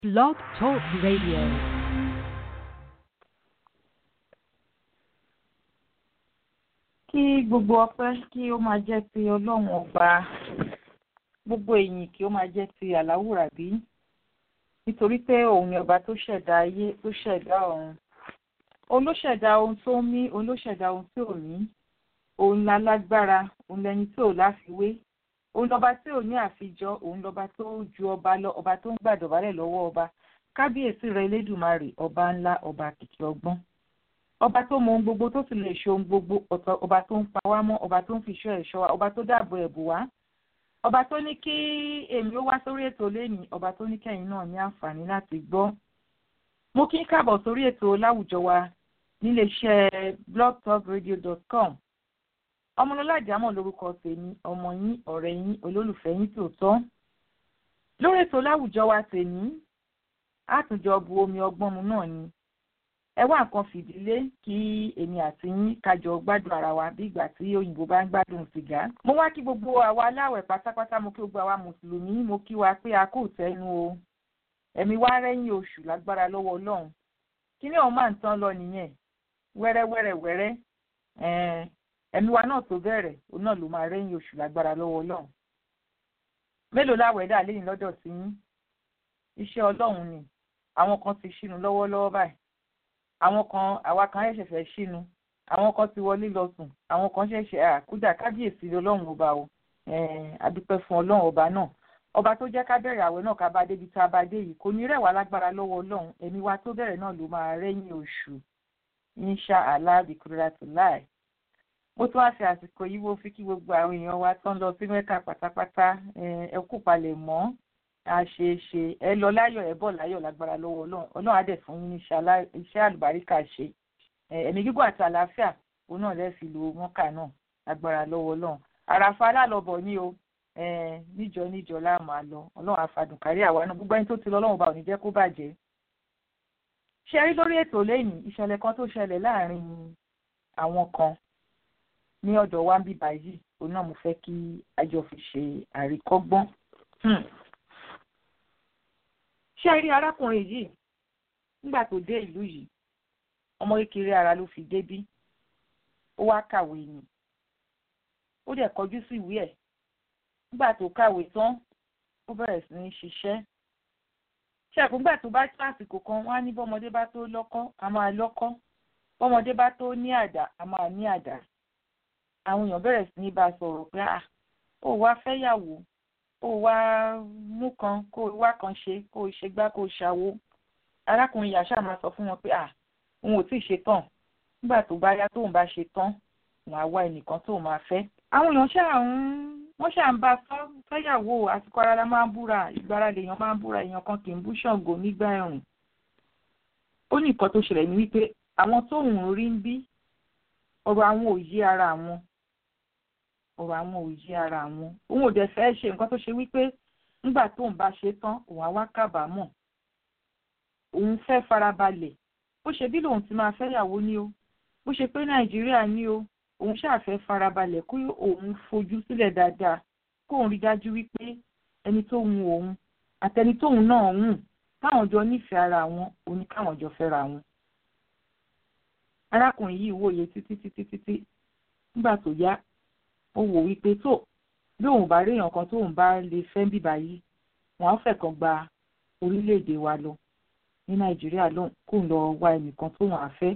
Blog Talk Radio. kí gbogbo ọpẹ́ kí ó máa jẹ́ ti ọlọ́run ọba gbogbo èyìn kí ó máa jẹ́ ti àláwùrábí nítorí pé òun ni ọba tó ṣẹ̀dá ayé tó ṣẹ̀dá ọ̀run òun ló ṣẹ̀dá ohun tó ń mí òun ló ṣẹ̀dá ohun tí ò ní òun lálágbára òun lẹni tí ò láfiwé òun lọba tí ò ní àfijọ òun lọba tó ju ọba lọ ọba tó ń gbàdọ̀bálẹ̀ lọ́wọ́ ọba kábíyèsí rẹ elédùmarè ọba ńlá ọba kìkì ọgbọ́n ọba tó mọ ohun gbogbo tó sì lè ṣe ohun gbogbo ọ̀tọ̀ ọba tó ń pa wá mọ́ ọba tó ń fi ṣọ́ ẹ̀ṣọ́ wa ọba tó dáàbò ẹ̀bù wá ọba tó ní kí èmi ó wá sórí ètò lẹ́nìí ọba tó ní kẹ́yìn náà ní àǹfààní láti gbọ́. mo kí ń káàbọ̀ sórí ètò láwùjọ wa níléeṣẹ́ blogtalkradio.com ọmọlọ́lá àjámọ̀ lórúkọ tèmi ọmọ yín ọ̀rẹ́ yín olólùfẹ́ yín tòótọ́. lórí ètò láwùjọ wa tèmi àtúnjọ bu omi ọgbọ́n mu náà ni ẹ wá nǹkan fìdílé kí èmi àti yín kájọ gbádùn ara wa bí ìgbà tí òyìnbó bá ń gbádùn sìgá. mo wá kí gbogbo àwa aláwẹ̀ pátápátá mo kí gbogbo àwa mùsùlùmí mo kí wa pé a kò tẹnu o ẹ̀mí wá rẹ́yìn oṣù lágbára lọ́wọ́ ọlọ́run kí ni òun máa ń tán lọ nìyẹn wẹ́rẹ́wẹ́rẹ́ wẹ́rẹ́ ẹ̀mí wa náà tó bẹ̀rẹ̀ òun náà ló máa rẹ́yìn oṣù lágbára lọ́wọ́ ọlọ́run mélòó láwẹ̀ dà lẹ́yìn lọ́dọ̀ sí yín iṣẹ́ ọlọ́run ni àwọn kan ti ṣínú lọ́wọ́lọ́wọ́ báyìí àwọn kan àwa kan ṣẹ̀ṣẹ̀ fẹ́ ṣínú àwọn kan ti wọlé lọ sùn àwọn kan ṣẹ̀ṣẹ̀ àkúdà kábíyèsí ọlọ́run ọba o adúpẹ́ fún ọlọ́run ọba náà ọba tó jẹ́ ká bẹ̀rẹ̀ àwẹ̀ náà ká bá débi tá a bá dé yìí kò ní rẹ̀ wá lágbára lọ́wọ́ ọlọ́run ẹ̀mí wa tó bẹ̀rẹ̀ náà ló máa rẹ́yìn oṣù insha allah bikuratu láì mo tún wá fi àsìkò yìí wo fi kí gbogbo àwọn èèyàn wa tán lọ sí mẹ́ka pátápátá ẹ kú palẹ̀ mọ́ àṣeṣe ẹ lọ láyọ̀ ẹ bọ̀ láyọ̀ lágbára lọ́wọ́ Ọlọ́run Ọlọ́run á dẹ̀ fún yín ní iṣẹ́ àlùbáríkà ṣe ẹ̀mí gígùn àti àlàáfíà òun náà lẹ fi lo mọ́kà náà lágbára lọ́wọ́ Ọlọ́run àràfà alálọbọ ní o níjọ níjọ láàmú àlọ Ọlọ́run àfàdùn kárí àwa náà gbogbo ẹni tó ti lọ Ọlọ́run bá ò ní jẹ́ kó bàjẹ́. ṣe rí lórí ètò lẹ́yìn ìṣẹ̀lẹ̀ kan tó ṣẹlẹ̀ láàrin àwọn kan ní ọ̀dọ̀ wa ń bíbá yìí òun náà mo fẹ́ kí a jọ fi ṣe àríkọ́gbọ́n ṣé rí arákùnrin yìí nígbà tó dé ìlú yìí ọmọ kékeré ara ló fi débí ó wá kàwé ni ó dẹ̀ kọjú sí ìwé ẹ̀ nígbà tó kàwé tán ó bẹ̀rẹ̀ sí ní ṣiṣẹ́ ṣàkóńgbà tó bá tó àsìkò kan wọ́n á ní bọ́mọdé bá tó lọ́kọ́ a máa lọ́kọ́ bọ́mọdé bá tó ní àdá a máa ní àdá àwọn èèyàn bẹ̀rẹ̀ sí ní bá a sọ̀rọ̀ pé à ó wá fẹ́yàwó kó wá mú kan kó wá kan ṣe kó ṣe gbá kó ṣàwo arákùnrin yàṣà máa sọ fún wọn pé à òun ò tí ì ṣe tán nígbà tó bá yá tóun bá ṣe tán òun á wá ẹnìkan tóun máa fẹ́. àwọn èèyàn ṣáà ń wọ́n ṣáà ń bá a sọ fẹ́yàwó àsìkò ara la máa ń búra ìgbára lèèyàn máa ń búra èèyàn kan kì í bú ṣàngó nígbà ẹ̀rùn. ó ní nǹkan tó ṣẹlẹ̀ ní wípé àwọn tóun rí ń bí ọ̀rọ̀ àwọn ò yé ara àwọn ọ̀rọ̀ àwọn òye ara àwọn òun ò dẹ̀ fẹ́ ṣe nǹkan tó ṣe wípé nígbà tóun bá ṣe tán òun á wá kábàámọ̀ òun fẹ́ farabalẹ̀ bó ṣe bí lòun ti máa fẹ́yàwó ní o bó ṣe pé nàìjíríà ní o òun ṣáà fẹ́ farabalẹ̀ kó òun fojú sílẹ̀ dáadáa kó òun rí dájú wípé ẹni tó hun òun àtẹni tóun náà hùn káwọn jọ nífẹ̀ẹ́ ara wọn òun káwọn jọ fẹ́ra wọn. arákùnrin yìí wòye títí títí títí nígbà tó yá ó wò wípé tó bí òun bá rí èèyàn kan tóun bá lè fẹ́ bíbá yìí wọ́n á fẹ́ kan gba orílẹ̀-èdè wa lọ ní nàìjíríà lóhùn kó ń lọ wá ẹnìkan tóun á fẹ́.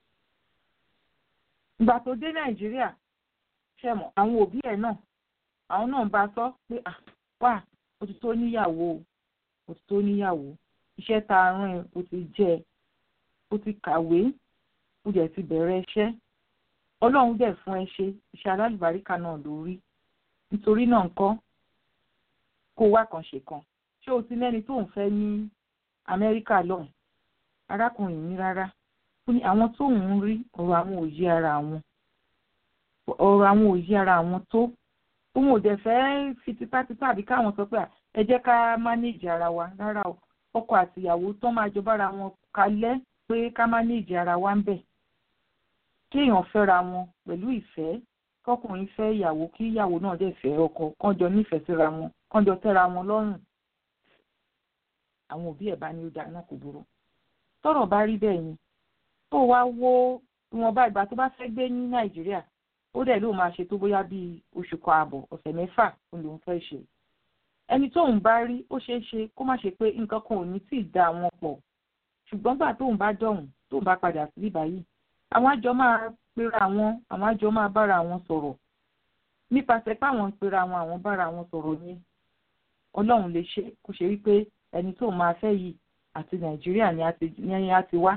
ìgbà tó dé nàìjíríà ṣẹ̀mọ̀ àwọn òbí ẹ̀ náà àwọn náà ń bá a sọ pé à wà ó ti tó níyàwó ó ti tó níyàwó iṣẹ́ tá a rán ẹ ó ti jẹ́ ẹ ó ti kàwé ó jẹ́ ti bẹ̀rẹ̀ iṣẹ́ ọlọ́run dẹ̀ fún ẹ ṣe iṣẹ́ alálùbáríkà náà lórí nítorí náà ńkọ́ kó wá kan ṣe kan ṣé o ti lẹ́ni tó ń fẹ́ ní amẹ́ríkà lọ́hùn arákùnrin ní rárá ó ní àwọn tó ń rí ọ̀rọ̀ àwọn òye ara àwọn ọ̀rọ̀ àwọn òye ara àwọn tó òun ò dẹ̀ fẹ́ fi tipátipá àbí káwọn sọ pé ẹ jẹ́ ká mánéèjì ara wa rárá o ọkọ àtìyàwó tó máa jọ bára wọn kalẹ̀ pé ká mánéèjì ara wa ń bẹ̀ kéèyàn fẹ́ra wọn pẹ̀lú ìfẹ́ kọkùnrin fẹ́ ìyàwó kí ìyàwó náà dẹ̀ fẹ́ ọkọ kán jọ nífẹ̀ẹ́ síra wọn kán jọ tẹ́ra wọn lọ́rùn àwọn òbí ẹ̀ bá ní ó dáa náà kò burú tọ́rọ̀ bá rí bẹ́ẹ̀ ni tó wá wo ìwọ̀nba ìgbà tó bá fẹ́ gbé ní nàìjíríà ó dẹ̀ ló máa ṣe tó bóyá bíi oṣù kan ààbọ̀ ọ̀sẹ̀ mẹ́fà ó lòún fẹ́ ṣe ẹni tóun bá rí ó ṣeé ṣe kó má ṣe pé nǹkan kan ò ní tì í dá wọn pọ̀ ṣùgbọ́n gbà tóun bá dọ̀hùn tóun bá padà sí báyìí àwọn àjọ máa pera wọn àwọn àjọ máa bára wọn sọ̀rọ̀ nípasẹ̀ pé àwọn ń pera wọn àwọn bára wọn sọ̀rọ̀ ni ọlọ́run lè ṣe kó ṣe wípé ẹni tóun máa fẹ́ yìí àti nàìjíríà ni a ti wá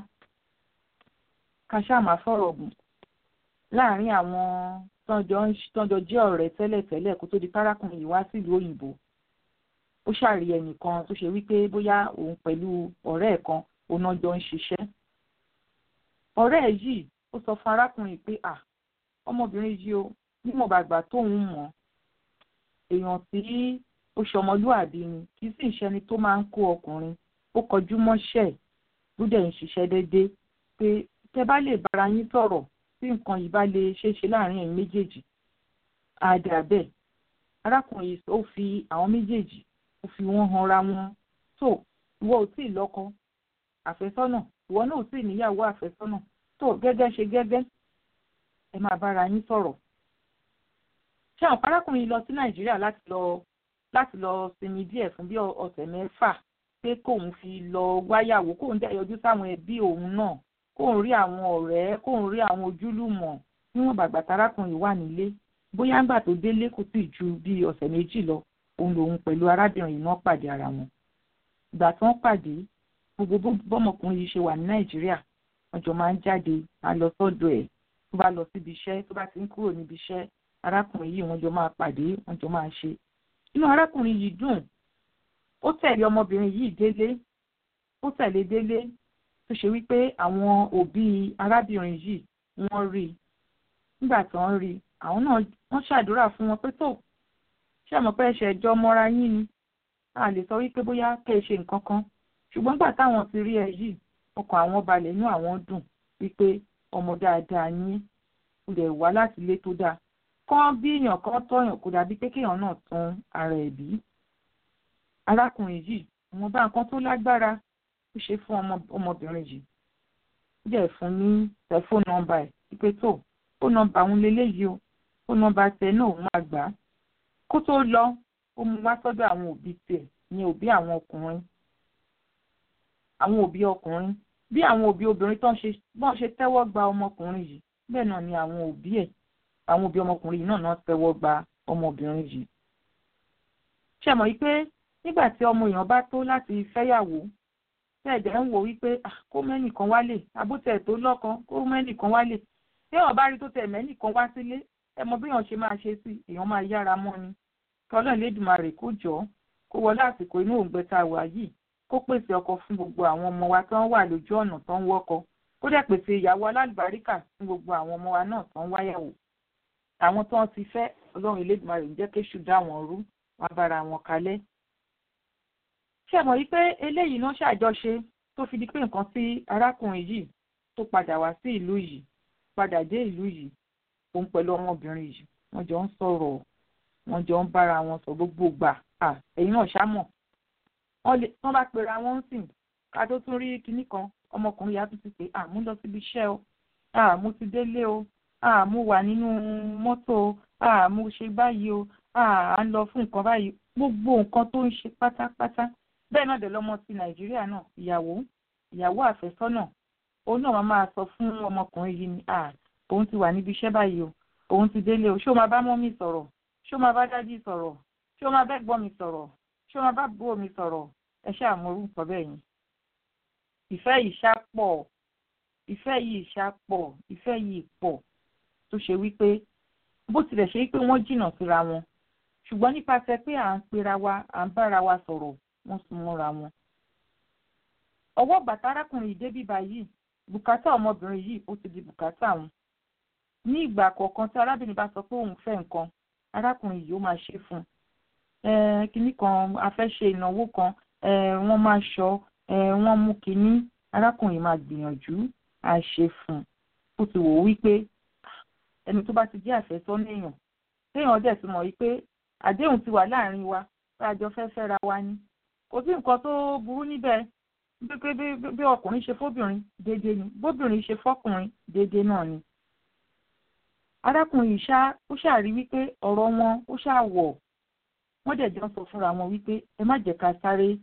ká ṣáà máa fọ̀rọ̀ gùn láàárín àwọn tọ́jọ́ jẹ́ ọ̀rẹ́ tẹ́lẹ̀tẹ́lẹ̀ kó tó di párákùnrin yìí wá sílùú òyìnbó ó ṣàrí ẹnìkan tó ṣe wípé bóyá òun pẹ̀lú ọ̀rẹ́ ẹ̀ kan òun náà jọ ń ṣiṣẹ́ ọ̀rẹ́ ẹ̀ yìí ó sọ fún arákùnrin pé à ọmọbìnrin yìí o nímọ̀ bàgbà tóun mọ̀ èèyàn tí ó ṣọmọlúàbí ni kì í sì ṣẹni tó máa ń kó ọkùnrin ó kọjú mọ́ṣẹ́ ló dẹ̀ ń ṣiṣẹ́ déédéé pé tẹ bá lè bára yín sọ̀rọ̀ tí nǹkan yìí bá lè ṣeé ṣe láàrin ẹ̀yin méjèèjì àdà bẹ́ẹ̀ arákùnrin yìí ó fi àwọn méjèèjì ó fi wọ́n hanra wọn tó ìwọ ò tí ì lọ́kọ àfẹ́sọ́nà ìwọ náà ò tí ì níyàwó àfẹ́sọ́nà tó gẹ́gẹ́ ṣe gẹ́gẹ́ ẹ máa bára yín sọ̀rọ̀ ṣé àwọn arákùnrin yìí lọ sí nàìjíríà láti lọ láti lọ sinmi díẹ̀ fún bí ọ̀sẹ̀ mẹ́fà pé kóun fi lọ wáyàwó kóun dẹ̀ yọjú sáwọn ẹbí òun náà kóun rí àwọn ọ̀rẹ́ kóun rí àwọn ojúlùmọ̀ níwọ̀n bàgbà tarákùnrin wà nílé bóyá ńgbà tó délé kò tí ì ju bí ọ̀sẹ̀ méjì lọ òun lòun pẹ̀lú arábìnrin yìí náà pàdé ara wọn. ìgbà tí wọ́n pàdé gbogbo bọ́mọkùnrin yìí ṣe wà ní nàìjíríà wọ́n jọ máa ń jáde á lọ sọ́dọ̀ ẹ̀ tó bá lọ síbi iṣẹ́ tó bá ti ń kúrò níbi iṣẹ́ arákùnrin yìí wọ́n jọ máa pàdé wọ́n jọ máa ṣe. inú arákùnrin yìí dùn ó tẹ̀lé ọmọbìnrin yìí délé ó tẹ̀lé délé tó ṣe wípé àwọn òbí arábìnrin yìí wọ́n rí i nígbà tí wọ́n rí i àwọn náà wọ́n ṣàdúrà fún wọn pé tó ṣé àmọ́ pé ẹ̀ṣẹ̀ ẹjọ́ mọ́ra yín ni a lè sọ wípé bóyá kẹ́ ẹ ṣe nǹkan kan ṣùgbọ́n gbà táwọn ti rí ẹ yìí ọkàn àwọn balẹ̀ inú àwọn dùn wípé ọmọ dáadáa yín lè wá láti ilé tó dáa kán bí èèyàn kan tọ̀yàn kó dàbí pé kéèyàn náà tún ara ẹ̀ bí arákùnrin yìí àwọn bá nǹkan tó lágbára ó ṣe fún ọmọbìnrin yìí ó dẹ̀ fún ní tẹlifóònù nọ́mbà ẹ̀ wípé tó ó nọ́mbà òun leléyìí o ó nọ́mbà tẹ náà òun máa gbà á kó tó lọ ó mú wá sọ́dọ̀ àwọn òbí tiẹ̀ ní òbí àwọn ọkùnrin àwọn òbí ọkùnrin bí àwọn òbí obìnrin tó ń ṣe bọ́n ṣe tẹ́wọ́ gba ọmọkùnrin yìí bẹ́ẹ̀ náà ni àwọn òbí ẹ̀ àwọn òbí ọmọkùnrin yìí náà náà tẹ́wọ́ gba ọmọbìnrin yìí ṣe mọ̀ wípé nígbà tí ọmọ èèyàn bá tó láti fẹ́yàwó tẹ́ẹ̀dẹ̀ ń wò wípé kó mẹ́nìkan wálé àbótẹ̀ tó lọ́kan kó mẹ́nìkan wálé tí èèyàn bá rí tó tẹ̀ mẹ́nìkan wá sílé ẹ mọ bí èèyàn ṣe máa ṣe sí èèyàn máa yára mọ́ ni kí ọlọ́run lédùmarè kó jọ kó wọlé àsìkò inú òǹgbẹ tá a wà yìí kó pèsè ọkọ fún gbogbo àwọn ọmọ wa tó ń wà lójú ọ̀nà tó ń wọ́kọ kó dẹ̀ pèsè ìyàwó alálùbáríkà fún gbogbo àwọn ọmọ wa náà tó ń wáyàwó àwọn tó ń ti fẹ́ ọlọ́run elédùmarè ń jẹ́ kéṣù dá wọn rú wọn bára wọn kalẹ̀ ṣe mọ̀ wípé eléyìí náà ṣàjọṣe tó fi di pé nǹkan tí arákùnrin yìí tó padà wá sí ìlú yìí padà dé ìlú yìí òun pẹ̀lú ọmọbìnrin yìí wọ́n jọ ń sọ̀rọ̀ wọ́n jọ ń bára wọn sọ gbogbo gbà ẹ̀yin náà ṣámọ̀ wọ́n bá pera wọn sìn ká tó tún rí kinní kan ọmọkùnrin yàtọ̀ sí pé àmú lọ síbi iṣẹ́ o àmú ti délé o àmú wà nínú mọ́tò o àmú ṣe báyìí o à ń lọ fún nǹkan báyìí gbogbo nǹkan tó ń ṣe pátápátá bẹ́ẹ̀ náà dẹ̀ lọ́mọ ti nàìjíríà náà ìyàwó ìyàwó àfẹ́sọ́nà òun náà máa sọ fún ọmọkùnrin yìí ni à òun ti wà níbi iṣẹ́ báyìí o òun ti délé o ṣé o máa bá mọ́mì sọ̀rọ̀ ṣé o máa bá dájú sọ̀rọ̀ ṣé o máa bá gbọ́ mi sọ̀rọ̀ ṣé o máa bá bó mi sọ̀rọ̀ ẹ ṣáà mọ orúkọ bẹ́ẹ̀ yẹn. ìfẹ́ yìí ṣá pọ̀ ìfẹ́ yìí ṣá pọ̀ ìfẹ́ yìí pọ̀ tó ṣe wípé bó tilẹ̀ ṣe wípé wọ́n jìnnà síra wọn ṣùgbọ́n nípasẹ̀ pé à ń pera wa à ń bára wa sọ̀rọ̀ wọ́n sún mọ́ra wọn. ọwọ́ bàtà arákùnrin yìí débí báyìí bùkátà ọmọbìnrin yìí ó ti di bùkátà wọn. ní ìgbà kọ̀ọ̀kan tí arábìnrin bá sọ pé òun fẹ́ nǹkan arákùnrin yìí ó máa ṣe fún un. kínní kan a fẹ́ ṣe ìnáwó kan wọ́n máa ṣọ wọ́n mú kínní arákùnrin máa gbìyànjú à ṣe fún un. ó ti wò ó wípé ẹni tó bá ti jẹ́ àfẹ́sọ́nà èèyàn téèyàn dẹ̀ ti mọ̀ wípé àdéhùn ti wà láàrin wa tá a jọ fẹ́ fẹ́ra wa ni kò sí nǹkan tó burú níbẹ̀ bí bí ọkùnrin ṣe fóbìnrin déédéé ni bóbìnrin ṣe fọkùnrin déédéé náà ni. arákùnrin yìí ṣá ó ṣàrí wípé ọ̀rọ̀ wọn ó ṣàwọ̀ wọ́n dẹ̀ jọ sọ fúnra wọn wípé ẹ má jẹ́ ká sáré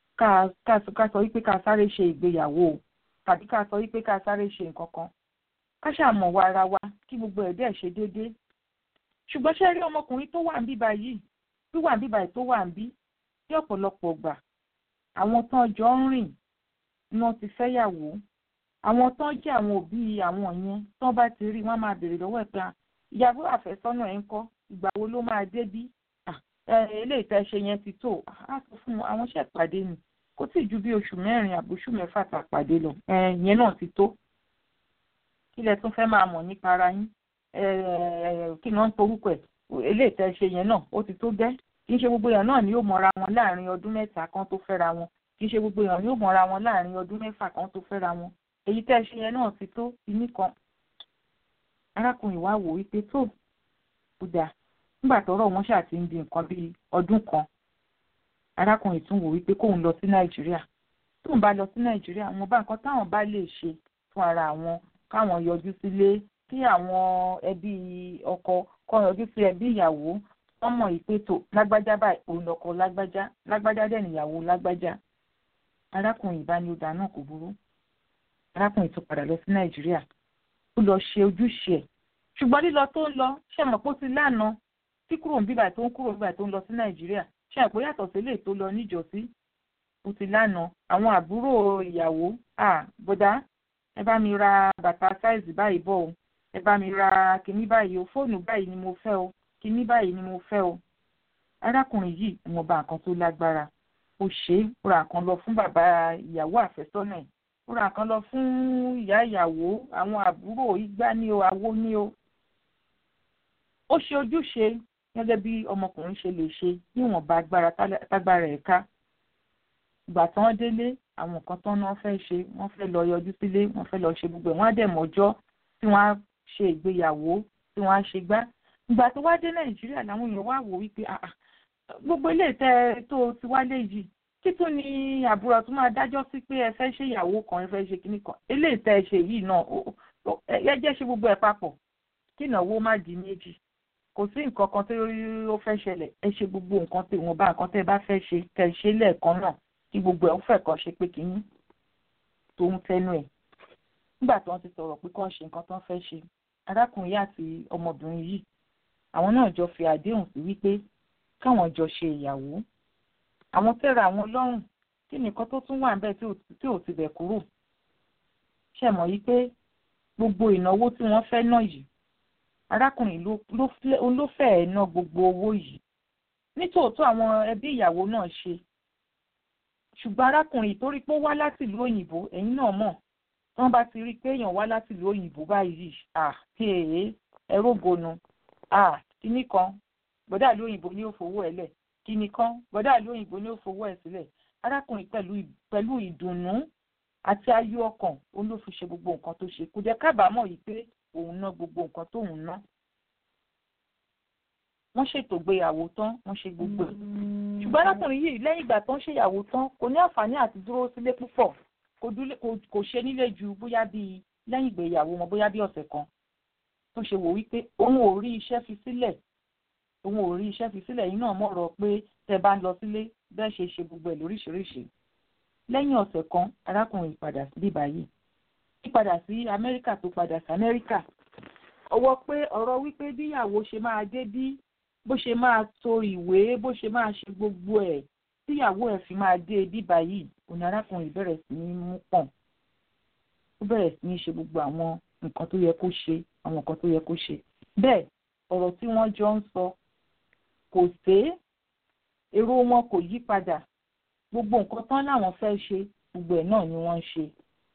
ká sọ wípé ká sáré ṣe ìgbéyàwó tàbí ká sọ wípé ká sáré ṣe nǹkan kan ká ṣàmọ̀ wa ara wa kí gbogbo ẹ̀ dẹ̀ ṣe déédéé ṣùgbọ́n ṣe rí ọmọkùnrin tó wà ń bí báyìí wíwà ń bí báyìí tó wà ń bí ní ọ̀pọ̀lọpọ̀ gbà àwọn tán jọ ń rìn ni wọ́n ti fẹ́yàwó àwọn tán jẹ́ àwọn òbí àwọn yẹn tán bá ti rí wọ́n máa béèrè lọ́wọ́ ẹ̀ pé ìyàwó àfẹ́sọ́nà ẹ̀ ń kọ́ ìgbà wo ló máa dé bí eléyìí tẹ́ ṣe yẹn ti tó á sọ fún àwọn ṣẹ̀ pàdé ni kò tí ì ju bí oṣù mẹ́rin àbóṣù mẹ́fà tá a pàdé lọ ìyẹn náà ti tó kí lẹ tún fẹ́ máa mọ̀ nípa ara yín kí ni wọ́n ń porúkọ ẹ̀ eléyìí tẹ́ ṣe yẹn náà ó ti tó gẹ́ kì í ṣe gbogbo èèyàn náà ni yóò mọra wọn láàrin ọdún mẹ́ta kan tó fẹ́ra wọn kì í ṣe gbogbo èèyàn yóò mọra wọn láàrin ọdún mẹ́fà kan tó fẹ́ra wọn èyí tẹ́ ṣe yẹn náà ti tó ìní kan arákùnrin wa wò wípé tó kó dáa nígbà tọ́rọ̀ wọn ṣáà ti ń di nǹkan bíi ọdún kan arákùnrin tún wò wípé kóun lọ sí nàìjíríà tóun bá lọ sí nàìjíríà àwọn bá nǹkan táwọn bá lè ṣe fún ara àwọn káwọn yọjú sílé kí àwọn ẹbí ọkọ kọ yọjú sí ẹbí ìyàwó wọn mọ̀ yìí pé tó lágbájá báyìí òun lọkọ lágbájá lágbájá dẹ̀ níyàwó lágbájá arákùnrin ìbánidà náà kò burú arákùnrin tún padà lọ sí nàìjíríà ó lọ ṣe ojúṣe ẹ̀ ṣùgbọ́n lílọ tó ń lọ ṣẹ̀mọ̀ pé ó ti lánàá tí kúrò ń bíbà tó ń kúrò ń bíbà tó ń lọ sí nàìjíríà ṣe àpò yàtọ̀ sílé tó lọ níjọ́sí ó ti lánàá àwọn àbúrò ìyàwó à bọ́dá ẹ bá mi ra bàtà sáìzì báyìí bọ̀ o ẹ bá mi ra kinní báyìí o fóònù báyìí ni mo fẹ́ o kinní báyìí ni mo fẹ́ o. arákùnrin yìí wọn bá nǹkan tó lágbára ó ṣe é ó ra nǹkan lọ fún bàbá ìyàwó àfẹ́sọ́nà ẹ̀ ó ra nǹkan lọ fún ìyá ìyàwó àwọn àbúrò igbá ní o àwo ní o. ó ṣe ojúṣe gẹ́gẹ́ bí ọmọkùnrin ṣe lè ṣe níwọ̀nba agbára tágbára ẹ̀ ká ìgbà tí wọ́n délé àwọn nǹkan tán náà fẹ́ ṣe wọ́n fẹ́ lọ yọjú sílé wọ́n fẹ́ lọ ṣe gbogbo ẹ̀ wọ́n á dẹ̀ mọ́jọ́ tí wọ́n á ṣe ìgbéyàwó tí wọ́n á ṣe gbá ìgbà tó wá dé nàìjíríà làwọn èèyàn wá wò wípé gbogbo ilé ìtẹ́ tó ti wálé yìí kí tún ni àbúrò tó máa dájọ́ sí pé ẹ fẹ́ ṣe ìyàwó kan ẹ fẹ́ ṣe kíní kan ilé ìtẹ́ ṣe yìí náà ẹ jẹ́ ṣe gbogbo ẹ̀ papọ̀ kí ìnáwó má di méjì kò sí nǹkan kan tó ó fẹ́ ṣẹlẹ̀ ẹ ṣe gbogbo nǹkan tí wọ́n bá nǹkan tẹ́ ẹ bá fẹ́ ṣe kẹ́ ẹ ṣe lẹ́ẹ̀kan náà kí gbogbo ẹ̀ ń fẹ́ kàn ṣe pé kínní tó ń fẹ́nu ẹ̀ nígbà tí wọ́n ti sọ̀rọ̀ pé kàn ṣe nǹkan tó ń fẹ́ ṣe arákùnrin àti ọmọbìnrin yìí àwọn náà jọ fi àdéhùn sí wípé káwọn jọ ṣe ìyàwó àwọn tẹ́ra àwọn lọ́rùn kí nìkan tó tún wà níbẹ̀ tí ò ti bẹ̀ kúrò ṣe mọ̀ yí pé gbogbo ìnáwó tí wọ́n fẹ́ náà yìí arákùnrin ló fẹ́ẹ̀ ná gbogbo owó yìí nítòótọ́ àwọn ẹbí ìyàwó náà ṣe ṣùgbọ́n arákùnrin torí pé ó wá láti ìlú òyìnbó ẹ̀yin náà mọ̀ tí wọ́n bá ti rí i pé èèyàn wá láti ìlú òyìnbó báyìí à kéèyé ẹ̀rọ gonu à kíní kan bọ́dà ìlú òyìnbó ni ó fowó ẹ̀ lẹ̀ kíní kan bọ́dà ìlú òyìnbó ni ó fowó ẹ̀ sílẹ̀ arákùnrin pẹ̀lú ìdùnnú àti ayọ̀ ọkàn òun ló fi ṣe gbogbo nǹkan tó ṣe kò jẹ́ kábàámọ̀ yìí pé òun ná gbogbo nǹkan tóun ná wọ́n ṣètò ìgbéyàwó tán wọ́n ṣe gbogbo ẹ̀ ṣùgbọ́n arákùnrin yìí lẹ́yìn ìgbà tó ń ṣèyàwó tán kò ní àǹfààní àti dúró sílé púpọ̀ kò ṣe nílé ju bóyá bíi lẹ́yìn ìgbéyàwó wọn bóyá bíi ọ̀sẹ̀ kan tó ṣe wò wípé òun ò rí iṣẹ́ fi sílẹ̀ òun ò rí iṣẹ́ fi sílẹ̀ yìí náà mọ̀rọ̀ pé tẹ bá ń lọ sílé bẹ́ẹ̀ ṣe ṣe gbogbo ẹ̀ lóríṣiríṣi lẹ́yìn ọ̀sẹ̀ kan arákùnrin padà sí bíbá yìí padà sí amẹ́ríkà tó padà sí amẹ́ríkà ọwọ́ pé ọ̀rọ̀ wípé bíyàwó ṣe máa dé bí bó ṣe máa to ìwé bó ṣe máa ṣe gbogbo ẹ̀ tíyàwó ẹ̀ fi máa dé bíbá yìí òní arákùnrin bẹ̀rẹ̀ sí ní mú pọ̀n ó bẹ̀rẹ̀ sí ní ṣe gbogbo àwọn nǹkan tó yẹ kó ṣe àwọn nǹkan tó yẹ kó ṣe bẹ́ẹ̀ ọ̀rọ̀ tí wọ́n jọ ń sọ kò sé èrò wọn kò yí padà gbogbo nǹkan tán láwọn fẹ́ ṣe gbogbo ẹ̀ náà ni wọ́n ń ṣe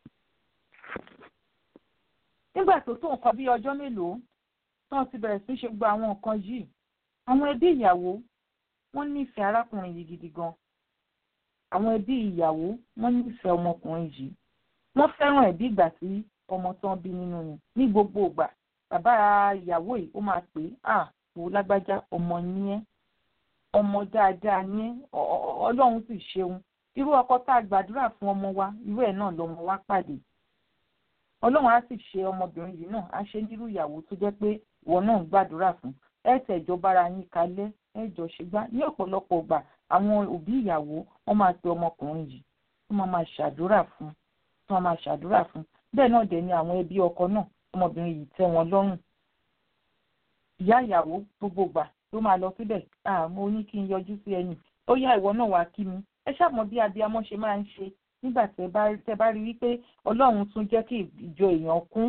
nígbà tó tó nǹkan bíi ọjọ́ mélòó tán ti bẹ̀rẹ̀ sí ṣe gbogbo àwọn nǹkan yìí àwọn ẹbí ìyàwó wọ́n nífẹ̀ẹ́ arákùnrin yìí gidi gan àwọn ẹbí ìyàwó wọ́n nífẹ̀ẹ́ ọmọkùnrin yìí wọ́n fẹ́ràn ẹ̀bí ìgbà tí ọmọ tán bí nínú ni ní gbogbo ìgbà bàbá ìyàwó yìí ó máa pè é à wò lágbájá ọmọ ní ẹ́ ọmọ dáadáa ní ọlọ́run sì ṣeun irú ọkọ tá a gbàdúrà fún ọmọ wa irú ẹ̀ náà lọmọ wa pàdé ọlọ́run á sì ṣe ọmọbìnrin yìí náà á ṣe nírú ìyàwó tó jẹ́ pé ìwọ náà ń gbàdúrà fún ẹ tẹ̀jọ́ bára yín kalẹ̀ ẹ jọ ṣègbà ní ọ̀pọ̀lọpọ̀ ìgbà àwọn òbí ìyàwó wọ́n máa pe ọmọkùnrin yìí wọ́n máa máa ṣàdúrà fún wọ́n máa ṣàdúrà fún bẹ́ẹ̀ náà dẹ̀ ni àwọn ẹbí ọkọ náà ọmọbìnrin yìí tẹ́ wọn lọ́rùn ìyá ìyàwó gbogbo gbà ló máa lọ síbẹ̀ mo ní kí n yọjú sí ẹ̀yìn ó yá ìwọ náà wá kí mi ẹ ṣàmọ bí abiyamọ ṣe máa ń ṣe nígbà tẹ bá rí wípé ọlọ́run tún jẹ́ kí ìjọ èèyàn kún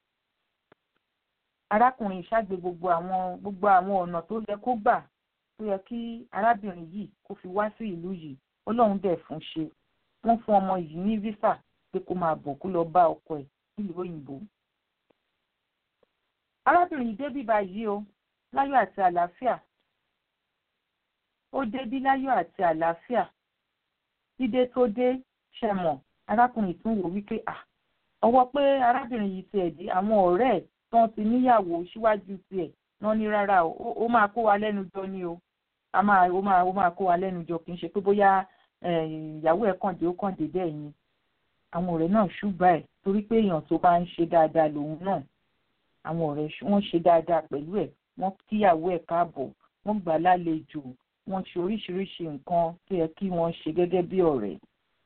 arákùnrin ìṣàgbé gbogbo àwọn gbogbo àwọn ọ̀nà tó yẹ kó gbà tó yẹ kí arábìnrin yìí kó fi wá sí ìlú yìí ọlọ́run dẹ̀ fún ṣe wọ́n fún ọmọ yìí ní visa pé kó máa bọ̀ kó lọ bá ọkọ ẹ̀ nílùú òyìnbó. arábìnrin yìí débí báyìí o láyọ̀ àti àlàáfíà ó débí láyọ̀ àti àlàáfíà dídé tó dé ṣẹmọ̀ arákùnrin tún wò wípé à ọwọ́ pé arábìnrin yìí ti ẹ̀dí àwọn ọ̀rẹ́ ẹ̀ tán ti níyàwó síwájú tiẹ̀ náà ní rárá o ó máa kó wa lẹ́nu jọ ni o a máa ó máa ó máa kó wa lẹ́nu jọ kì í ṣe pé bóyá ìyàwó ẹ̀ kàn dé ó kàn dé bẹ́ẹ̀ ni àwọn ọ̀rẹ́ náà ṣùgbọ́n ẹ̀ torí pé èèyàn tó bá ń ṣe dáadáa lòun náà àwọn ọ̀rẹ́ wọ́n ṣe dáadáa pẹ̀lú ẹ̀ wọ́n kíyàwó ẹ̀ káàbọ̀ wọ́n gbà lálejò wọ́n ṣe oríṣiríṣi nǹkan tó yẹ kí wọ́n ṣe gẹ́gẹ́ bí ọ̀rẹ́.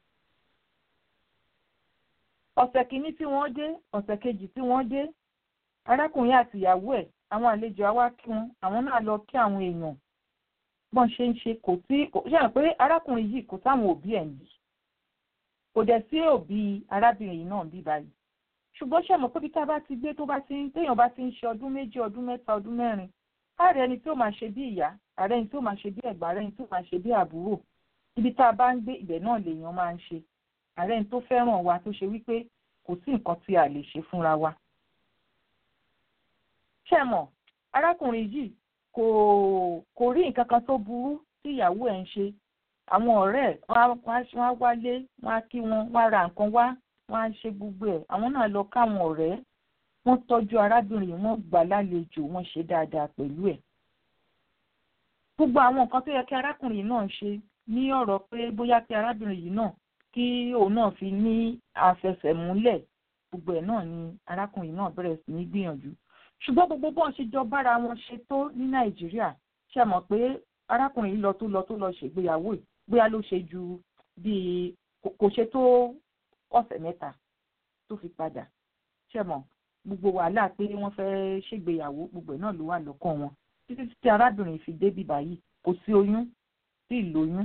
ọ̀sẹ̀ kìíní tí wọ́n dé ọ̀sẹ̀ kejì tí wọ́n dé arákùnrin àti ìyàwó ẹ̀ àwọn àlejò àwa kí wọn àwọn náà lọ kí àwọn èèyàn bọ́n ṣe ń ṣe kò sí ṣe hàn pé arákùnrin yìí kò sáwọn òbí ẹ̀ ń bí kò dẹ̀ sí òbí arábìnrin yìí náà ń bí báyìí ṣùgbọ́n ṣe mọ̀ pé bí tá a bá ti gbé tó bá ti téèyàn bá ti ń ṣe ọdún méjì ọdún mẹ́ta ọdún mẹ́rin ààrẹ ẹni tí ó máa ṣe bí ìyá ààrẹ ẹni tí ó máa ṣe bí ẹ̀gbọ́n ààrẹ ẹni tí ó máa ṣe bí àbúrò ibi tá a bá ń gbé ibẹ̀ náà lèèyàn máa ń ṣe ààrẹ ẹni tó fẹ́ràn wa tó ṣe wípé kò sí nǹkan tí a lè ṣe fúnra wa. ṣé mọ̀ arákùnrin yìí kò kò rí nǹkan kan tó burú tí ìyàwó ẹ̀ ń ṣe àwọn ọ̀rẹ́ ẹ̀ wọ́n á wálé wọ́n á kí wọn wọ́n á ra nǹkan wá wọ́n á ṣe gbogbo ẹ̀ àwọn náà lọ káwọn ọ̀rẹ́ wọ́n tọ́jú arábìnrin wọ́n gbà lálejò wọ́n ṣe dáadáa pẹ̀lú ẹ̀. gbogbo àwọn nǹkan tó yẹ kí arákùnrin náà ṣe ní ọ̀rọ̀ pé bóyá kí arábìnrin yìí náà kí òun náà fi ní àfẹsẹ̀múlẹ̀ gbogbo ẹ̀ náà ni arákùnrin náà bẹ̀rẹ̀ sí ní gbìyànjú. ṣùgbọ́n gbogbo bọ́n ṣe jọ bára wọn ṣe tó ní nàìjíríà ṣe mọ̀ pé arákùnrin yìí lọ tó lọ tó lọ ṣègbéyàwó ẹ̀ bóyá ló ṣe ju bíi kò ṣe tó ọ̀sẹ̀ mẹ́ta tó fi padà ṣe mọ̀ gbogbo wàhálà pé wọ́n fẹ́ ṣègbéyàwó gbogbo ẹ̀ náà ló wà lọ́kàn wọn títí tí arábìnrin fi débì báyìí kò sí oyún sí ìlóyún.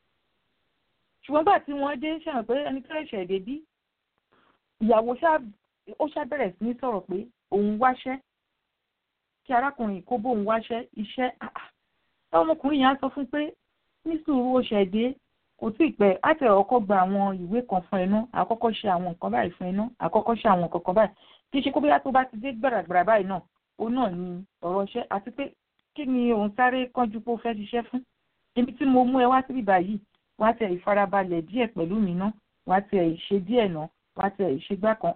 ṣùgbọ́n bá tí wọ́n dé ṣàwọn pé ẹni tó ṣẹ̀ débí ìyàwó ó ṣàbẹ̀rẹ̀ sí ní sọ̀rọ̀ pé òun wáṣẹ́ kí arákùnrin kó bóun wáṣẹ́ iṣẹ́ ọmọkùnrin yẹn á sọ fún pé ní sùúrù ó ṣẹ̀ dé kò tí ì pẹ́ á tẹ̀ ọkọ̀ gba àwọn ìwé kan fún ẹnu àkọ́kọ́ ṣe àwọn nǹkan báyìí fún ẹnu àkọ́kọ́ ṣe àwọn nǹkan kan báyìí kì í ṣe kó bóyá tó bá ti dé gbàràgbàrà báyìí náà òun náà ni ọ̀rọ̀ iṣẹ́ àti pé kí ni òun sáré kánjú pé ó fẹ́ ṣiṣẹ́ fún ibi tí mo mú ẹ wá síbí báyìí wá tẹ̀ ìfarabalẹ̀ díẹ̀ pẹ̀lú mi ná wá tẹ̀ ìṣe díẹ̀ ná wá tẹ̀ ìṣe gbá kan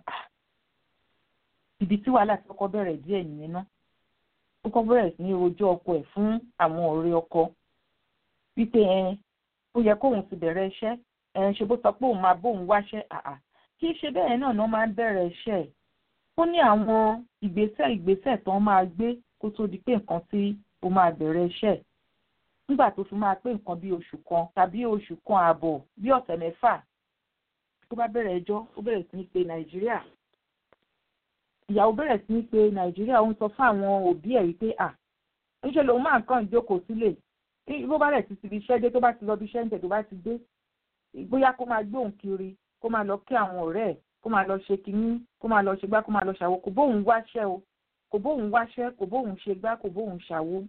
ibi tí wàhálà ti kọ́kọ́ bẹ̀rẹ̀ díẹ̀ nìyẹn ná ó kọ́ bẹ̀rẹ̀ sí ní rojọ́ ọkọ ẹ̀ fún àwọn ọ̀rẹ́ ọkọ wípé ẹ ó yẹ kóun ti bẹ̀rẹ̀ iṣẹ́ ẹ ṣe bó sọ pé òun máa bóun wáṣẹ́ àà kì í ṣe bẹ́ẹ̀ náà ná máa ń bẹ̀rẹ̀ iṣẹ́ ẹ̀ ó ní àwọn ìgbésẹ̀ ìgbésẹ̀ tó máa gbé kó tó di pé nǹkan tí ó máa bẹ̀rẹ̀ iṣẹ́ nígbà tó fi máa pé nǹkan bí oṣù kan tàbí oṣù kan ààbọ̀ bí ọ̀sẹ̀ mẹ́fà tó bá bẹ̀rẹ̀ ẹjọ́ ó bẹ̀rẹ̀ sí ní pe nàìjíríà ìyàwó bẹ̀rẹ̀ sí ní pe nàìjíríà ó ń sọ fún àwọn òbí ẹ̀ wípé à ńṣe lòun máa ń kàn jókòó sílẹ̀ bó bá rẹ̀ ti ti fi iṣẹ́ dé tó bá ti lọ bí iṣẹ́ ń tẹ̀ tó bá ti dé bóyá kó máa gbóhùn kiri kó máa lọ kí àwọn ọ̀rẹ́ ẹ̀ kó máa lọ ṣe kinní kó máa lọ ṣe gbá kó máa lọ ṣàwo kò bóun wáṣẹ́ o kò bóun wáṣẹ́ kò bóun ṣe gbá kò bóun ṣàwo.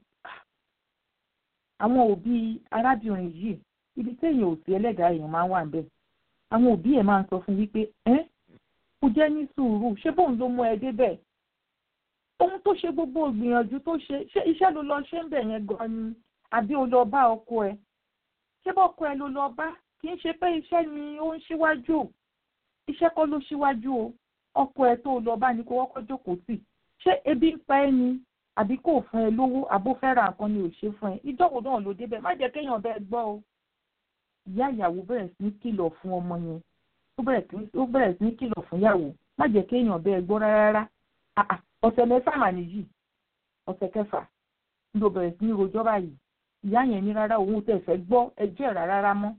àwọn òbí arábìnrin yìí ibi téèyàn ò sí ẹlẹ́dàá èèyàn máa ń wà níbẹ̀ àwọn òbí ẹ̀ máa ń sọ fún wípé ẹ́ kò jẹ́ ní sùúrù ṣé bóun ló mú ẹ débẹ̀ ohun tó ṣe gbogbo ìgbìyànjú tó ṣe ṣé iṣẹ́ ló lọ ṣe ń bẹ̀ yẹn gan ni àbí o lọ bá ọkọ ẹ ṣé bọ́kọ ẹ ló lọ bá kì í ṣe pé iṣẹ́ ni ó ń ṣíwájú iṣẹ́ kọ́ ló ṣíwájú o ọkọ ẹ tó lọ bá ní kó wọ́kọ́ jókòó sí ṣé ebi ń pa ẹ́ ni àbí kò fún ẹ lówó àbó fẹ́ ra nǹkan ni ò ṣe fún ẹ ìjọ́wò náà ló débẹ̀ má jẹ́ kéèyàn bẹ́ẹ̀ gbọ́ o ìyá ìyàwó bẹ̀rẹ̀ sí ní kìlọ̀ fún ọmọ yẹn ó bẹ̀rẹ̀ sí ní kìlọ̀ fún ìyàwó má jẹ́ kéèyàn bẹ́ẹ̀ gbọ́ rárá ọ̀sẹ̀ mẹ́fà mà nìyí ọ̀sẹ̀ kẹfà ló bẹ̀rẹ̀ sí ní rojọ́ báyìí ìyá yẹn ní rárá òun tẹ̀ fẹ́ gbọ́ ẹjọ́ ẹ̀ rárá mọ́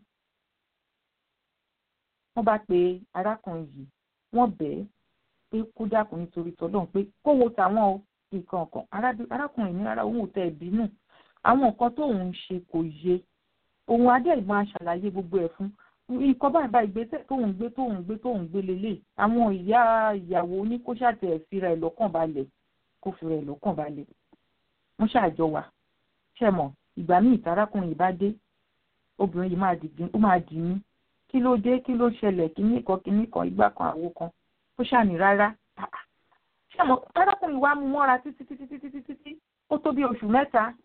wọ́n bá pe arákùnrin yìí wọ́n bẹ̀ẹ́ pé kó dákun nítorí tọ́lọ́run pé kó wo tàwọn o nǹkan kan arákùnrin ní rárá òun ò tẹ̀ bínú àwọn nǹkan tóun ń ṣe kò yé òun adé ìmọ̀ aṣàlàyé gbogbo ẹ̀ fún nǹkan báyìí bá ìgbésẹ̀ tóun gbé tóun gbé tóun gbé lélẹ̀ àwọn ìyá ìyàwó ní kó ṣàtẹ̀ fira ẹ̀ lọ́kàn balẹ̀ kó fira ẹ̀ lọ́kàn balẹ̀ wọ́n ṣàjọ wà ṣẹ̀mọ̀ ìgbà míì tarákùnrin yìí bá dé obìnrin yìí máa dìgbín ó máa dì ní kí ló dé kí ló ṣẹlẹ̀ kíní kan kíní kan ìgbà kan àwo kan ó ṣàní rárá ṣẹ̀mọ̀ tarákùnrin wa mú mọ́ra títí títí títí títí ó tó bí oṣù mẹ́ta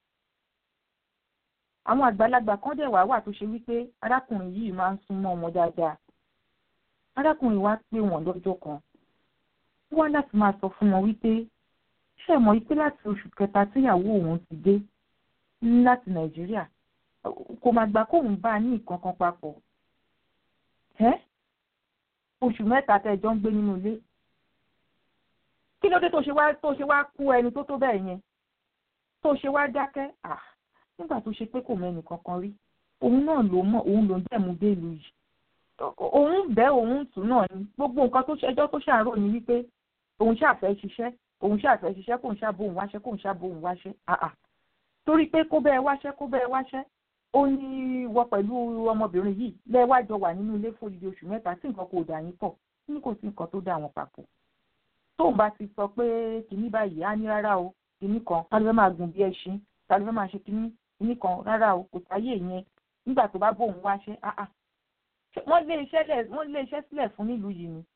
àwọn àgbàlagbà kan dẹ̀ wá wà tó ṣe wípé arákùnrin yìí máa ń súnmọ́ wọn dáadáa arákùnrin wa pè wọ́n lọ́jọ́ kan ó wá láti máa sọ fún wọn wípé ṣé ẹ mọ̀ wípé láti oṣù kẹta tíyàwó òun ti dé láti nàìjíríà kò máa gbà kóun bá a ní nǹkan kan papọ̀ ẹ́ oṣù mẹ́ta tẹ́jọ́ ń gbé nínú ilé kí ló dé tó ṣe wá tó ṣe wá kú ẹni tó tó bẹ́ẹ̀ yẹn tó ṣe wá dákẹ́ ah nígbà tó ṣe pé kò mẹ́ni kankan rí òun náà ló mọ̀ òun ló ń dẹ̀mú dé ìlú yìí òun bẹ́ òun tù náà ni gbogbo nǹkan tó ṣẹjọ́ tó ṣàárò ni wípé òun ṣàfẹ́ ṣiṣẹ́ òun ṣàfẹ́ ṣiṣẹ́ kóun ṣàbòun wáṣẹ́ kóun ṣàbòun wáṣẹ́ àà torí pé kó bẹ́ẹ̀ wáṣẹ́ kó bẹ́ẹ̀ wáṣẹ́ ó ní wọ pẹ̀lú ọmọbìnrin yìí lẹ́wájọ wà nínú ilé fòdìdí oṣù mẹ́ta tí nǹkan kò dà yín pọ̀ ní kò sí nǹkan tó dà wọn papọ̀ tóun bá ti sọ pé kìíní báyìí á ní rárá o kìíní kan ta ló fẹ́ máa gùn bí ẹṣin ta ló fẹ́ máa ṣe kìíní kìíní kan rárá o kò sáyé yẹn nígbà tó bá bóun wáṣẹ́ áà wọ́n lé iṣẹ́ lẹ̀ wọ́n lé iṣẹ́ sílẹ̀ fún nílùú yìí ni.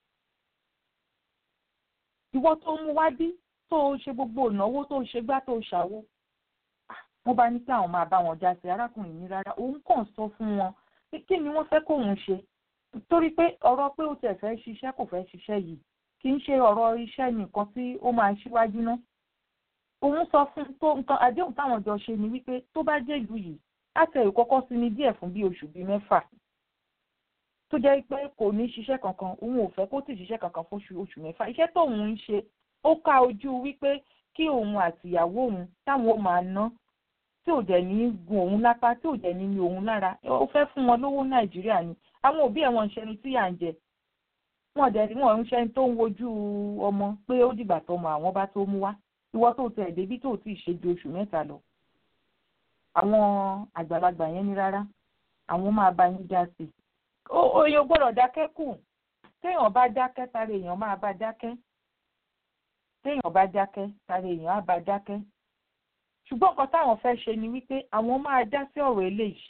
ìwọ tó mú wá bí tó o ṣe gbogbo ìnáwó tó o ṣe gbá tó o ṣàwo. wọ́n bá ní kí àwọn máa bá wọn já sí arákùnrin ní rárá òun kàn sọ fún wọn pé kí ni wọ́n fẹ́ kóun ṣe torí pé ọ̀rọ̀ pé ó tẹ̀ fẹ́ ṣiṣẹ́ kò fẹ́ ṣiṣẹ́ yìí kì í ṣe ọ̀rọ̀ iṣẹ́ nìkan tí ó máa ṣíwájú ná. òun sọ fún tó nǹkan àdéhùn táwọn jọ ṣe ni wípé tó bá jẹ́ ìlú yìí láti ẹ̀rù kọ́kọ́ sí ní díẹ̀ fún bí oṣù bíi mẹ́fà tó jẹ́ pé kò ní ṣiṣẹ́ kankan òun ò fẹ́ kó sì ṣiṣẹ́ kankan fún oṣù mẹ́fà iṣẹ́ tóun ń ṣe ó ká ojú wípé kí òun àtìyàwó òun táwọn ó máa ná tí ò dẹ̀ ní gun òun lápá tí ò dẹ̀ ní ní òun lára ó fẹ́ fún wọn lówó nàìjíríà ni àwọn òbí ẹ̀ wọ́n ń ṣẹni tí à ń jẹ wọ́n dẹ̀ wọ́n ń ṣẹni tó ń wojú ọmọ pé ó dìgbà tọmọ àwọn bá tó mú wá ìwọ tó tẹ̀ débí tó ti ṣe ju oṣù mẹ́ta lọ àwọn àgbàlagbà yẹn ní rárá àwọn máa bá yín dá sí i èèyàn gbọ́dọ̀ dákẹ́ kù téèyàn bá dákẹ́ tara èèyàn máa bá dákẹ́ téèyàn bá dákẹ́ tara èèyàn á bá dákẹ́ ṣùgbọ́n nǹkan táwọn fẹ́ ṣe ni wípé àwọn máa dá sí ọ̀rọ̀ eléyìí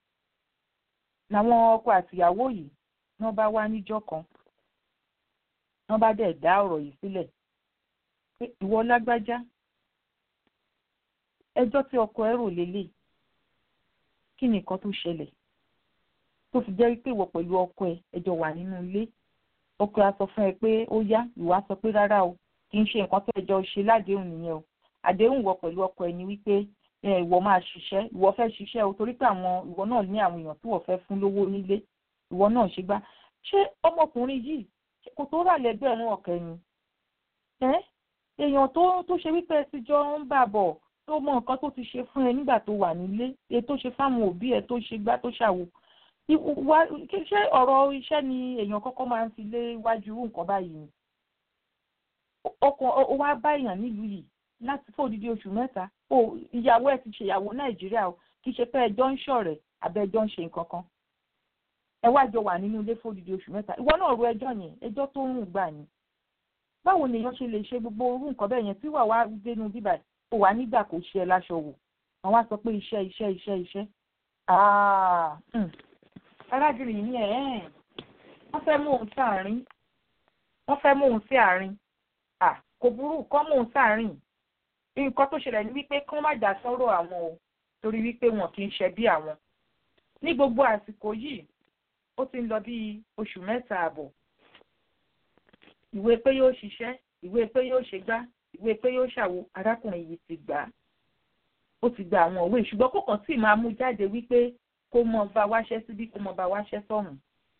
làwọn ọkọ àtìyàwó yìí wọ́n bá wá níjọ́ kan wọ́n bá dẹ̀ dá ọ̀rọ̀ yìí sílẹ̀ pé ìwọ lágbájá ẹjọ́ tí ọkọ ẹ rò lélẹ̀ kí ni nǹkan tó ṣẹlẹ̀ tó fi jẹ́ pé ìwọ pẹ̀lú ọkọ ẹ ẹjọ́ wà nínú ilé ọkọ ẹ á sọ fún ẹ pé ó yá ìwọ á sọ pé rárá o kì í ṣe nǹkan tó ẹjọ́ ṣe ládéhùn nìyẹn o àdéhùn ìwọ pẹ̀lú ọkọ ẹ ni wípé ìwọ máa ṣiṣẹ́ ìwọ fẹ́ ṣiṣẹ́ o torí pé àwọn ìwọ náà ní àwọn èèyàn tí wọ́n fẹ́ fún lówó nílé ìwọ náà ṣe gbá ṣé ọmọkùnrin yìí kò tó rà lẹ́gbẹ̀rún ọ̀kẹ́ ni èèyàn tó tó ṣe wípé ẹ ti jọ ń bà bọ̀ tó mọ nǹkan tó ti ṣe fún ẹ nígbà tó wà nílé èyí tó ṣe fáwọn òbí ẹ tó ṣe gbá tó ṣàwò ṣé ọ̀rọ̀ iṣẹ́ ni èèyàn kọ́kọ́ máa ń fi lé wájú irú nǹkan báyìí ni ọkàn ó wá bá èèyàn nílùú yìí láti fún odidi oṣù mẹ́ta ó ìyàwó ẹ̀ ti ṣèyàwó nàìjíríà o kì í ṣe pé ẹjọ́ ń ṣọ̀rẹ́ àbẹ́ ẹjọ́ ń ṣe nǹkan kan ẹ wá jọ wà nínú ilé fún odidi oṣù mẹ́ta ìwọ náà ro ẹjọ́ yẹn ẹjọ́ tó ń rùn gbà ni báwo nìyẹn ṣe lè ṣe gbogbo orú nǹkan bẹ́ẹ̀ yẹn tí wà wá dénú bíbà ó wà nígbà kò ṣe ẹ láṣọ wò àwọn á sọ pé iṣẹ́ iṣẹ́ iṣẹ́ iṣẹ́ arábìnrin yìí ẹ̀ wọ́n fẹ́ mú òun sáàrin wọ́n fẹ́ mú òun sí àárín kò burú kọ́ mú òun sáàrin nǹkan tó ṣẹlẹ̀ ní wípé kán má dá sọ́rọ̀ àwọn o torí wípé wọn kì í ṣe bí àwọn ní gbogbo àsìkò yìí ó ti ń lọ bí oṣù mẹ́ta àbọ̀ ìwé pé yóò ṣiṣẹ́ ìwé pé yóò ṣe gbá ìwé pé yóò ṣàwo arákùnrin yìí ti gbà á ó ti gba àwọn òwe ṣùgbọ́n kò kàn sí máa mú jáde wípé kó mọ bá wáṣẹ́ síbí kó mọ bá wáṣẹ́ sọ̀hún.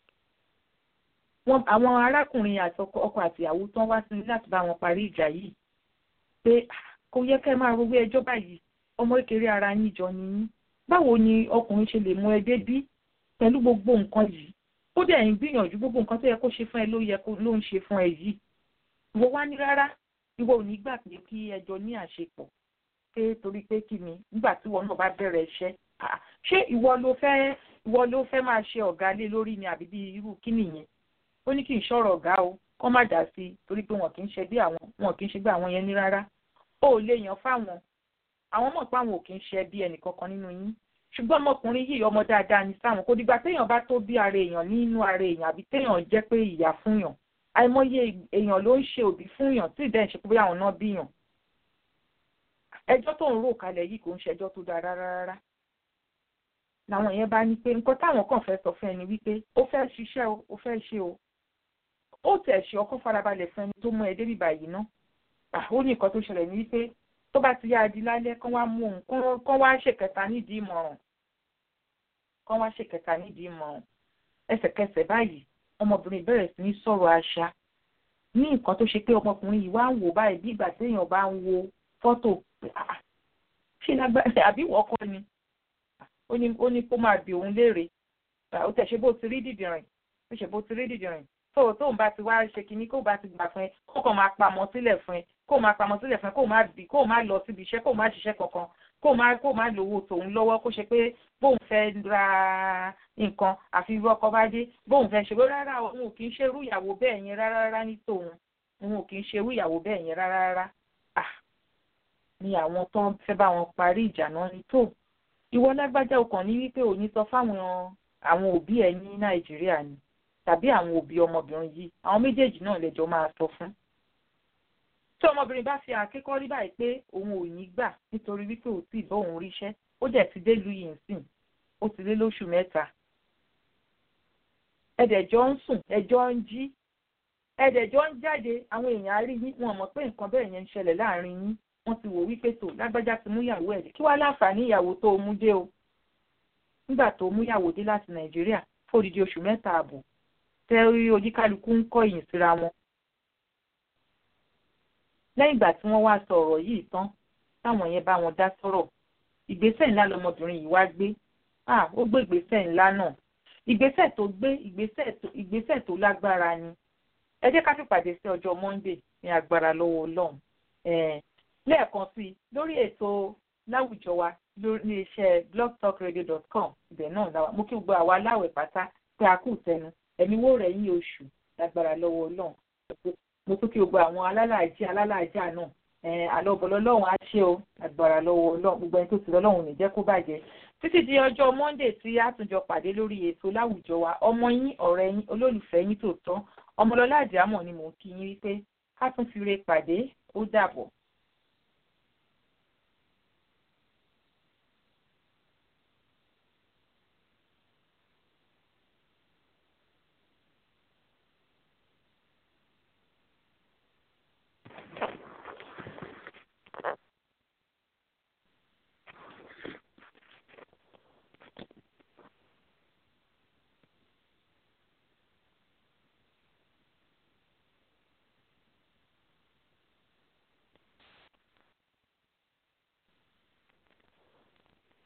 wọn àwọn arákùnrin àti ọkọ àtìyàwó tán wá sí láti bá wọn parí ìjà yìí pé kò yẹ kẹ́ máa rowé ẹjọ́ báyìí ọmọ kékeré ara yín jọ ni yín báwo ni ọkùnrin ṣe lè mú ẹ débí pẹ̀lú gbogbo nǹkan yìí ó dẹ̀ ń gbìyànjú gbogbo nǹkan tó yẹ kó ṣe fún ẹ ló yẹ kó ló ń ṣe fún ẹ yìí ìwọ wá ní rárá ìwọ ò ní gbà pé kí ẹjọ́ ní àṣepọ̀ pé torí pé kí ni nígbà tí ìwọ náà bá bẹ̀rẹ̀ iṣẹ́ ṣé ìwọ ló fẹ́ ìwọ ló fẹ́ máa ṣe ọ̀gá lé lórí ni àbí bí irú kí nìyẹn ó ní kí n ṣọ̀rọ̀ ọ̀gá o kọ́ má dà sí i torí pé wọn kì í ṣe bí àwọn wọn kì í ṣe bí àwọn yẹn ní rárá ó lè yàn fáwọn àwọn mọ̀ pé àwọn ò kì í ṣe bí ẹnì kankan nínú yín ṣùgbọ́n ọmọkùnrin yìí ọmọ dáadáa ní sáwọn kò dìgbà téèyàn bá tó bí ara èèyàn nínú ara èèyàn àbí téèyàn jẹ́ pé ìyá fúnyàn àìmọye èèyàn ló ń ṣe òbí fúnyàn tí ìdẹ́ ìṣe pé bóyá àwọn náà bíyàn ẹjọ́ tó ń rò kalẹ̀ yìí kò ń ṣẹjọ́ tó dáa rárá rárá làwọn yẹn bá ní pé nǹkan táwọn kàn fẹ́ sọ fún ẹni wípé ó fẹ́ ṣiṣẹ́ o ó fẹ́ ṣe o ó tẹ̀ ṣe ọkọ́ farabalẹ̀ fún ẹni tó mú ẹ débi báyìí ná ó ní nǹkan tó ṣẹlẹ̀ ní wípé tó bá ti yá adi lálẹ́ kán wá mú òun kán wá ṣèkẹta nídìí ìmọ̀ràn kán wá ṣèkẹta nídìí ìmọ̀ràn ẹsẹ̀kẹsẹ̀ báyìí ọmọbìnrin bẹ̀rẹ̀ sí ní sọ̀rọ̀ àṣà ní nǹkan tó ṣe pé ọmọkùnrin yìí wá ń wò báyìí bí ìgbà téèyàn bá ń wo fọ́tò ṣé lágbára àbí wọ́n kọ́ ni ó ní kó máa bi òun léèrè ó tẹ̀ ṣe bó ti rí dìdìrìn ó ṣe bó ti rí dìdìrìn tó tóun bá ti wá ṣe kinní kó bá ti gbà fún ẹ kó kàn máa pamọ́ sílẹ̀ fún ẹ kó máa pamọ́ sílẹ̀ fún ẹ kó máa bì kó máa lọ síbi iṣẹ́ kó máa ṣiṣẹ́ kankan kó máa kó máa lówó tòun lọ́wọ́ kó ṣe pé bóun fẹ́ ra nǹkan àfi irú ọkọ bá dé bóun fẹ́ ṣe pé rárá òun ò kì í ṣe irú ìyàwó bẹ́ẹ̀ yẹn rárá rárá ní tòun òun ò kì í ṣe irú ìyàwó bẹ́ẹ̀ yẹn rárá rárá ah ni àwọn tó ń fẹ́ bá wọn parí ìjà náà ní tó ìwọ lágbájá ọkàn ní wípé òní sọ fáwọn àwọn òbí ẹ ní nàìjíríà ni tàbí àwọn òbí ọmọbìnrin yìí àwọn méjèèjì náà lẹ́jọ́ máa sọ fún. tí ọmọbìnrin bá fi àkékọ́ rí báyìí pé òun ò ní gbà nítorí wípé ò tí ì bọ́ òun ríṣẹ́ ó dẹ̀ ti dé lu yìí sìn ó ti lé lóṣù mẹ́ta. ẹ̀dẹ̀jọ́ ń sùn ẹ̀jọ́ ń jí ẹ̀dẹ̀jọ́ ń jáde àwọn èèyàn á rí yín wọn mọ̀ pé nǹkan bẹ́ẹ̀ yẹn ń ṣẹlẹ̀ láàrin yín wọ́n ti wò wípé tó lágbájá ti mú ìyàwó ẹ̀ dé kí wàá láǹfààní ìyàwó tó mú dé o nígbà tó mú ìyàwó dé láti nàìjíríà fódìdí oṣù mẹ́ta ààbò tẹ́rí oníkálukú ń kọ́ ìyìn síra wọn. lẹ́yìn ìgbà tí wọ́n wá sọ ọ̀rọ̀ yìí tán táwọn yẹn bá wọn dá sọ̀rọ̀ ìgbésẹ̀ ńlá lọmọbìnrin yìí wá gbé ó gbé ìgbésẹ̀ ńlá náà ìgbésẹ̀ tó gbé ìgbésẹ̀ tó lágbára ni ẹ jẹ́ ká fìpàdé sí ọjọ́ monday ní agbára lọ́wọ́ ọlọ́run lẹ́ẹ̀kan sí i lórí ètò láwùjọ wa lórí iṣẹ́ blogtalkradio.com ibẹ̀ náà làwà mo kí gbogbo àwa aláwẹ̀ pátá pé a kù tẹnu ẹ̀mí wò rẹ̀ yín oṣù lágbára lọ́wọ́ ọlọ́run mo tún kí gbogbo àwọn alálàájì alálàájà náà àlọ́bọ̀lọ́ lọ́hùn á ṣe o lágbára lọ́wọ́ ọlọ́run gbogbo ẹni tó ti lọ́lọ́run ní jẹ́ kó bàjẹ́ títí di ọjọ́ monday tí a tún jọ pàdé lórí ètò láwùjọ wa ọmọ yín ọ̀rẹ́ yín olólùfẹ́ yín tòótọ́ ọmọlọ́lá àdìámọ̀ ni mò ń kí yín wípé ká tún fi re pàdé ó dàbọ̀.